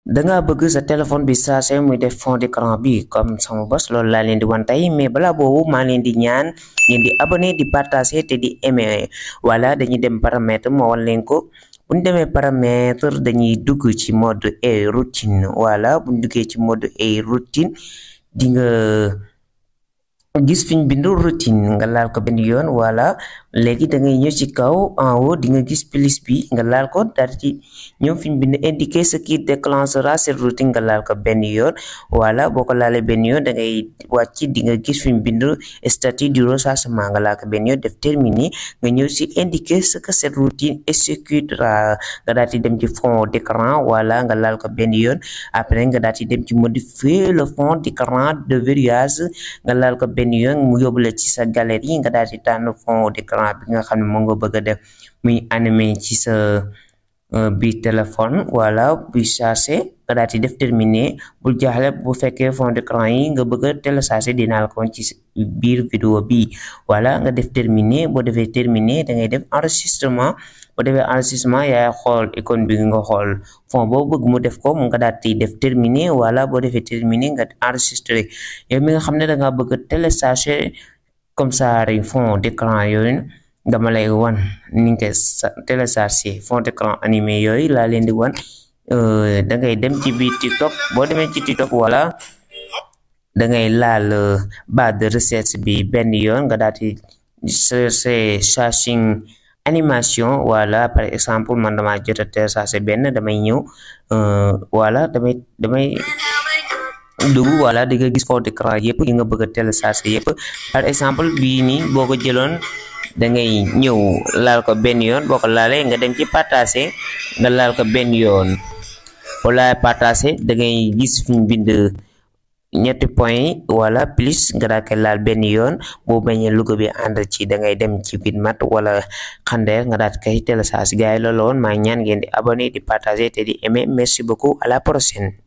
danga bëgg sa téléphone bi saa see muy def fond d'écran bi comme sama bos loolu laa leen di wan tey mais balaa boobu maa leen di ñaan ngeen di abonné di partager te di aimer voilà dañuy dem paramètre moo wan leen ko bu ñu demee paramètre dañuy dugg ci mode et routine voilà bu ñu duggee ci mode et routine di nga gis fi ñu bind routine nga laal ko benn yoon voilà léegi da ngay ñëw ci kaw en haut di nga gis plus bi nga laal ko daal ci ñëw fi ñu bind indiquer ce qui déclenchera cette routine nga laal ko benn yoon voilà boo ko laalee benn yoon da ngay wàcc di nga gis fi ñu bind statut du rechargement nga laal ko benn yoon def terminé nga ñëw ci indiquer ce que cette routine exécutera nga daal di dem ci fond d'écran voilà nga laal ko benn yoon après nga daal di dem ci modifier le fond d'écran de verrouillage nga laal ko benn yoon mu yóbbu la ci sa galerie nga daal di tànn fond d'écran bi nga xam ne moo nga bëgg a def muy animé ci sa bi téléphone voilà buy chargé nga daal di def terminé bul jaaxle bu fekkee fond d'écran yi nga bëgg a téléchargé dinaa la ko ci biir vidéo bi voilà nga def terminé boo defee terminé da ngay def enregistrement boo defee enregistrement yaay xool icône bi nga xool fond boo bëgg mu def ko mu nga daal di def terminé voilà boo defee terminé nga enregistré yow mi nga xam ne da nga bëgg a téléchargé comme ça rek fond d'écran yooyu dama lay wan ni nga téléchargé fond d'écran animé yooyu laa leen di wan da ngay dem ci biir TikTok boo demee ci TikTok wala da ngay laal barre de recherche bi benn yoon nga daal di chercher charging animation voilà par exemple man dama jot a téléchargé benn damay ñëw voilà damay damay dugg voilà di nga gis fond d'écran yëpp yi nga bëgg a télécharger yëpp par exemple bii nii boo ko jëloon da ngay ñëw laal ko benn yoon boo ko laalee nga dem ci partager nga laal ko benn yoon boo laalee partager da ngay gis fi ñu bind ñetti point yi wala plus nga daal koy laal benn yoon boo bañee logo bi ànd ci da ngay dem ci Bitmat wala Xandeer nga daal koy télécharger gars yi loolu woon maa ñaan ngeen di abonné di partager te di aimer merci beaucoup à la prochaine